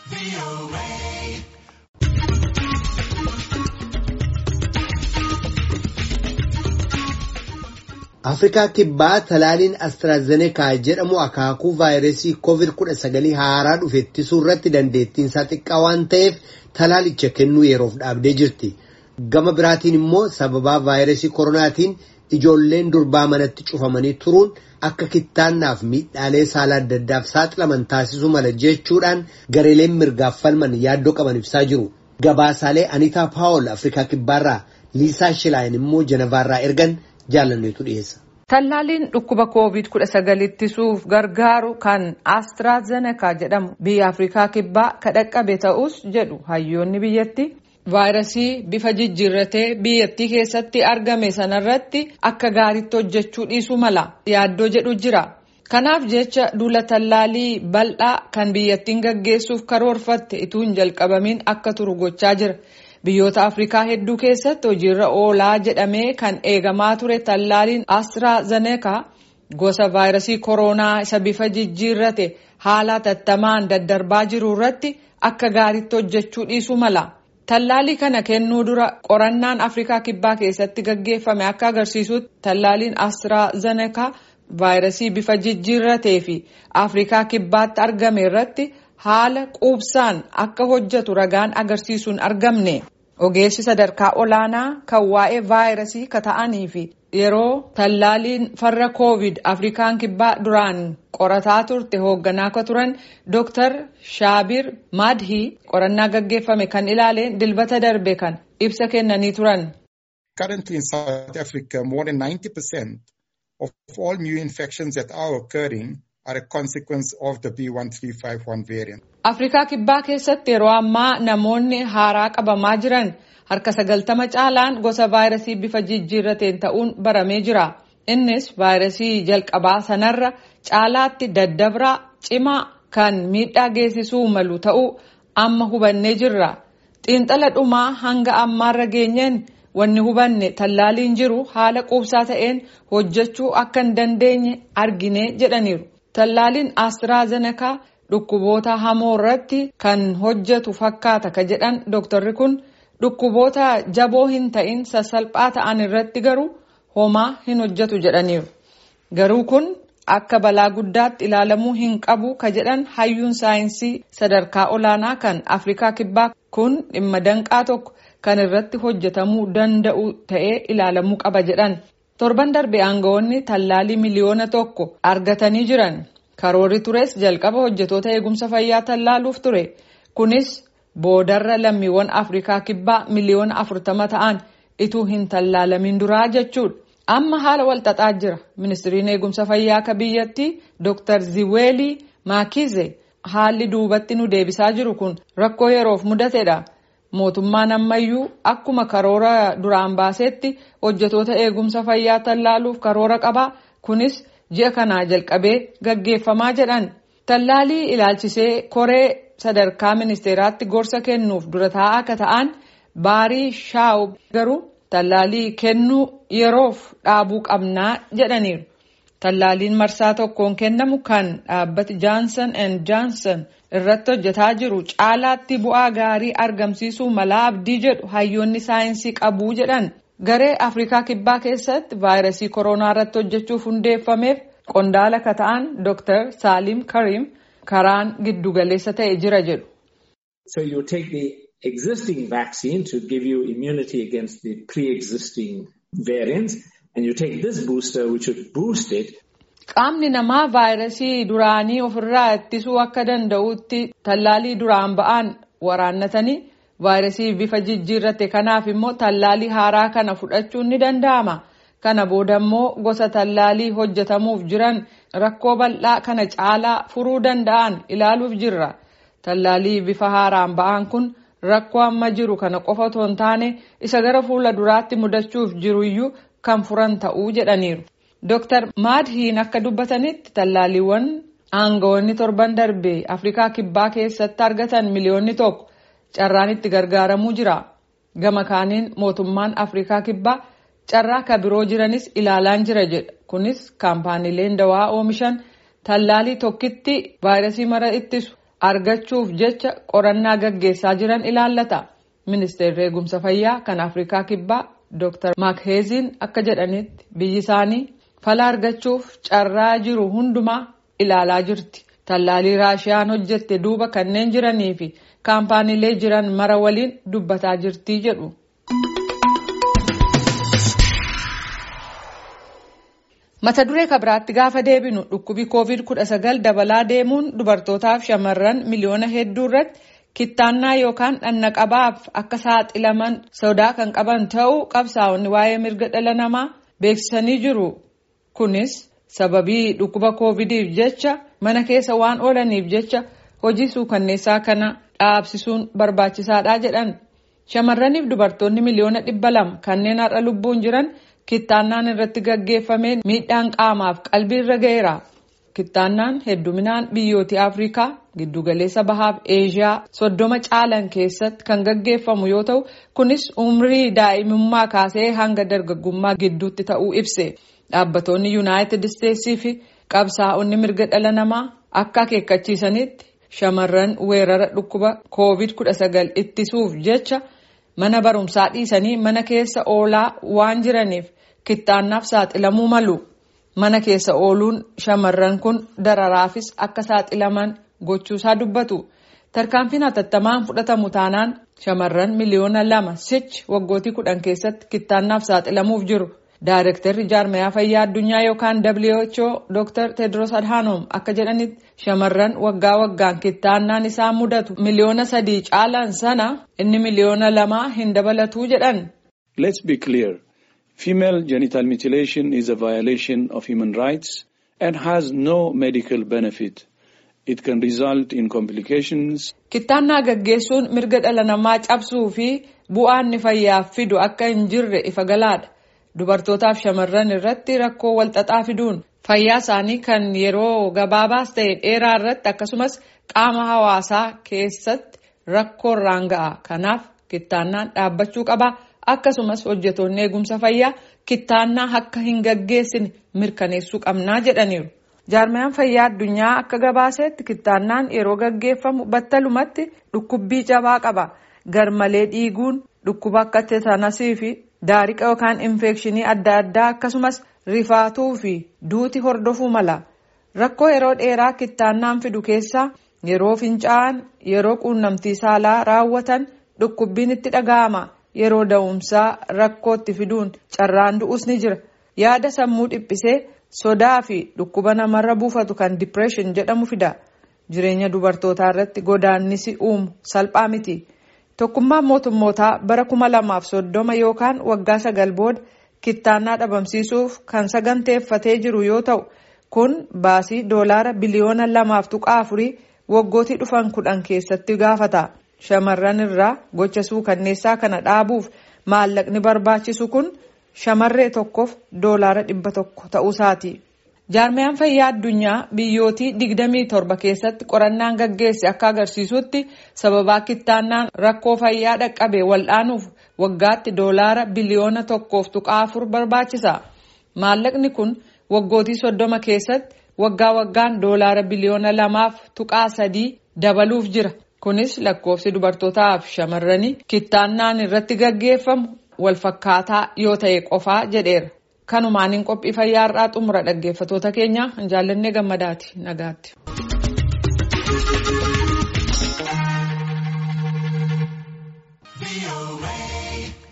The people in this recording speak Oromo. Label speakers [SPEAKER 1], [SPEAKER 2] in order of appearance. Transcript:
[SPEAKER 1] Afrikaa kibbaa talaaliin Astraazenekaa jedhamu akaakuu vaayirasii COVID-19 haaraa dhufe ittisuu irratti dandeettiinsaa xiqqaa waan ta'eef talaalicha kennuu yeroof dhaabdee jirti. Gama biraatiin immoo sababaa vaayirasii koronaatiin ijoolleen durbaa manatti cufamanii turuun akka kittaannaaf miidhaalee saala adda addaaf saaxilaman taasisuu mala jechuudhaan gareeleen mirgaaf falman yaaddoo qaban ibsaa jiru. Gabaasaalee Anitaa Paawol Afrikaa kibbaarraa Liisaa Shilaayin immoo Jenevaarraa ergan jaalanneetu dhiyeessa.
[SPEAKER 2] Tallaaliin dhukkuba COVID-19 ittisuuf gargaaru kan Astraazenekaa jedhamu biyya Afrikaa kibbaa kadhaqqabe ta'us jedhu hayyoonni biyyatti vaayirasii bifa jijjiirratee biyyattii keessatti argame sanarratti akka gaariitti hojjechuu dhiisuu mala yaaddoo jedhu jira. Kanaaf jecha duula tallaalii bal'aa kan biyyattiin gaggeessuuf karoorfatte ituu hin jalqabamin akka turu gochaa jira. Biyyoota Afrikaa hedduu keessatti hojiirra oolaa jedhamee kan eegamaa ture tallaaliin Astraazenekaa gosa vaayirasii koronaa isa bifa jijjiirrate haala hatattamaan daddarbaa jiru irratti akka gaariitti hojjechuu dhiisuu mala. Tallaalii kana kennuu dura qorannaan Afrikaa kibbaa keessatti gaggeeffame akka agarsiisutti tallaaliin Astraazenekaa vaayirasii bifa jijjiirratee fi Afrikaa kibbaatti argame irratti haala quubsaan akka hojjetu ragaan agarsiisuun argamne. Ogeessi sadarkaa olaanaa kan waa'ee vaayirasii kata'anii fi yeroo tallaaliin farra koovid afrikaan kibbaa duraan qorataa turte hoogganaa akka turan Dr. Shaabir Madhii qorannaa gaggeeffame kan ilaaleen dilbata darbe kan ibsa kennanii turan.
[SPEAKER 3] Currently in South Africa, more than 90% of all new infections that are occurring are a consequence of the B1351 variant.
[SPEAKER 2] Afrikaa kibbaa keessatti yeroo ammaa namoonni haaraa qabamaa jiran harka sagaltama caalaan gosa vaayirasii bifa jijjiirrateen ta'uun baramee jira. Innis vaayirasii jalqabaa sanarra caalaatti daddabraa cimaa kan miidhaa geessisuu malu ta'uu amma hubannee jirra. Xiinxala dhumaa hanga ammaarra geenyeen wanni hubanne tallaaliin jiru haala quubsaa ta'een hojjechuu akka hin dandeenye argine jedhaniiru. Tallaaliin Astraazenekaa dhukkuboota hamoo irratti kan hojjetu fakkaata ka jedhan dooktarri kun dhukkuboota jaboo hin ta'in sassalphaa ta'an irratti garuu homaa hin hojjetu jedhaniiru. Garuu kun akka balaa guddaatti ilaalamuu hin qabu ka jedhan hayyuun saayinsii sadarkaa olaanaa kan Afrikaa kibbaa kun dhimma danqaa tokko kan irratti hojjetamuu danda'u ta'ee ilaalamuu qaba jedhan. Torban darbe aangawoonni tallaalii miliyoona tokko argatanii jiran. Karoorri tures jalqaba hojjetoota eegumsa fayyaa tallaaluuf ture. Kunis boodarra lammiiwwan Afrikaa kibbaa miliyoona afurtama ta'an ituu hin tallaalamin duraa jechuudha. Amma haala walxaxaa jira. Ministiriin eegumsa fayyaa akka biyyattii Dr. Ziweelii Maakize haalli duubatti nu deebisaa jiru kun rakkoo yeroof mudatedha. Mootummaan ammayyuu akkuma karoora duraan baasetti hojjetoota eegumsa fayyaa tallaaluuf karoora qaba. Kunis ji'a kanaa jalqabee gaggeeffamaa jedhan. Tallaalii ilaalchisee koree sadarkaa ministeeraatti gorsa kennuuf dura taa'aa akka ta'an baarii shaa'u garuu tallaalii kennuu yeroof dhaabuu qabnaa jedhaniiru. Tallaaliin marsaa tokkoon kennamu kan dhaabbati Johnson and Johnson irratti hojjetaa jiru caalaatti bu'aa gaarii argamsiisuu malaa abdii jedhu hayyoonni saayinsii qabuu jedhan. Garee Afrikaa Kibbaa keessatti vaayirasii koronaa irratti hojjechuuf hundeeffameef qondaala ka ta'an Dr. Salim Karim karaan giddugaleessa ta'e jira jedhu.
[SPEAKER 4] So you take the existing vaccine to give you immunity against the pre-existing variants and you take this booster which would boost it.
[SPEAKER 2] Qaamni namaa vaayirasii duraanii ofirraa ittisuu akka danda'utti tallaalii duraan ba'an waraannatanii vaayirasii bifa jijjiirrate kanaaf immoo tallaalii haaraa kana fudhachuun ni danda'ama. Kana booda immoo gosa tallaalii hojjetamuuf jiran rakkoo bal'aa kana caalaa furuu danda'an ilaaluuf jirra. Tallaalii bifa haaraan ba'an kun rakkoo amma jiru kana qofa otoo hin taane isa gara fuula duraatti mudachuuf jiruyyuu kan furan ta'uu jedhaniiru. Dr. Maadhiin akka dubbatanitti tallaaliiwwan aangawoonni torban darbe Afrikaa Kibbaa keessatti argatan miliyoonni tokko carraan itti gargaaramuu jira. Gama kaaniin mootummaan Afrikaa Kibbaa carraa ka biroo jiranis ilaalaan jira jedha. Kunis kaampaaniileen dawaa oomishan tallaalii tokkitti vaayirasii mara ittisu argachuuf jecha qorannaa gaggeessaa jiran ilaallata. Ministeerri eegumsa fayyaa kan Afrikaa Kibbaa Dr. Makheeziin akka jedhanitti biyyi isaanii fala argachuuf carraa jiru hundumaa ilaalaa jirti. Tallaalii Raashiyaan hojjette duuba kanneen jiranii fi kaampaaniilee jiran mara waliin dubbataa jirti jedhu. Mata duree kabiraatti gaafa deebinu dhukkubi COVID-19 dabalaa deemuun dubartootaaf shamarran miliyoona hedduu irratti kittaannaa yookaan dhannaqabaaf akka saaxilaman sodaa kan qaban ta'uu qabsaa'onni waa'ee mirga dhala namaa beeksisanii jiru. Kunis sababii dhukkuba COVIDiif jecha mana keessa waan oolaniif jecha hojii suukanneessaa kana dhaabsisuun barbaachisaadha jedhan. Shamarraniif dubartoonni miliyoona dhibba lama kanneen har'a lubbuun jiran kittaannaan irratti gaggeeffameen miidhaan qaamaaf qalbii irra ga'eera. Kittaannaan hedduminaan biyyooti Afrikaa giddugaleessa bahaaf Eeshiyaa soddoma caalan keessatti kan gaggeeffamu yoo ta'u kunis umrii daa'imummaa kaasee hanga dargaggummaa gidduutti ta'uu ibse. Dhaabbattoonni Yuunaayitid Isteetsii fi qabsaa'onni mirga dhala namaa akka akeekkachiisanitti shamarran weerara dhukkuba COVID-19 ittisuuf jecha mana barumsaa dhiisanii mana keessa oolaa waan jiraniif kittaannaaf saaxilamuu malu. Mana keessa ooluun shamarran kun dararaafis akka saaxilaman gochuusaa dubbatu. Tarkaanfiin hatattamaan fudhatamu taanaan shamarran miliyoona lama sichi waggootii kudhan keessatti kittaannaaf saaxilamuuf jiru. Daayirektarri jaarmayaa fayyaa addunyaa yookaan WHO Dr. Tedros Adhanom akka jedhanitti shamarran waggaa waggaan kittaannaan isaan mudatu miliyoona sadii caalan sana inni miliyoona lamaa hin dabalatuu jedhan.
[SPEAKER 5] Let's be clear. Female genital mutilation is a violation of human rights and has no medical benefit. It can result in complications.
[SPEAKER 2] Kittaannaa gaggeessuun mirga dhala namaa cabsuu fi bu'aan inni fayyaaf fidu akka hin jirre ifa galaadha. Dubartootaaf shamarran irratti rakkoo walxaxaa fiduun fayyaa isaanii kan yeroo gabaabaas ta'e dheeraa irratti akkasumas qaama hawaasaa keessatti rakkoo irraan ga'a. Kanaaf kittaannaan dhaabbachuu qaba. Akkasumas hojjetoonni eegumsa fayyaa kittaannaa akka hin gaggeessine mirkaneessuu qabnaa jedhaniiru. Jaarmayaan fayyaa addunyaa akka gabaasetti kittaannaan yeroo gaggeeffamu battalumatti dhukkubbii jabaa qaba. Garmalee dhiiguun dhukkuba akka teetanasii fi daariqa yookaan infekshinii adda addaa akkasumas rifaatuu fi duuti hordofuu mala. Rakkoo yeroo dheeraa kittaannaan fidu keessaa yeroo fincaa'an yeroo quunnamtii saalaa raawwatan dhukkubbiin itti dhaga'ama. Yeroo da'umsaa rakkootti fiduun carraan du'us ni jira. Yaada sammuu dhiphisee sodaa fi dhukkuba namarra buufatu kan dipireeshin jedhamu fida. Jireenya dubartootaa irratti godaannisi uumu salphaa miti. Tokkummaan mootummootaa bara kuma lamaaf soddoma yookaan waggaa sagal booda kittaannaa dhabamsiisuuf kan saganteeffatee jiru yoo ta'u kun baasii doolaara biliyoona lamaaf tuqaa afurii waggootii dhufan kudhan keessatti gaafata. Shamarran irraa gocha suukanneessaa kana dhaabuuf maallaqni barbaachisu kun shamarree tokkoof doolaara dhibba tokko ta'uusaati. Jaarmayaan fayyaa addunyaa biyyootii digdamii torba keessatti qorannaan gaggeesse akka agarsiisutti sababaa kittaannaan rakkoo fayyaa dhaqqabe wal'aanuuf waggaatti doolaara biliyoona tokkoof tuqaa afur barbaachisa. Maallaqni kun waggootii soddoma keessatti waggaa waggaan doolaara biliyoona lamaaf tuqaa sadii dabaluuf jira. Kunis lakkoofsi dubartootaaf shamarranii kittaannaan irratti gaggeeffamu walfakkaataa yoo ta'e qofaa jedheera. Kanumaan qophii fayyaa irraa xumura dhaggeeffatoota keenya hin jaallannee gammadaati nagaatti.
[SPEAKER 6] VOA.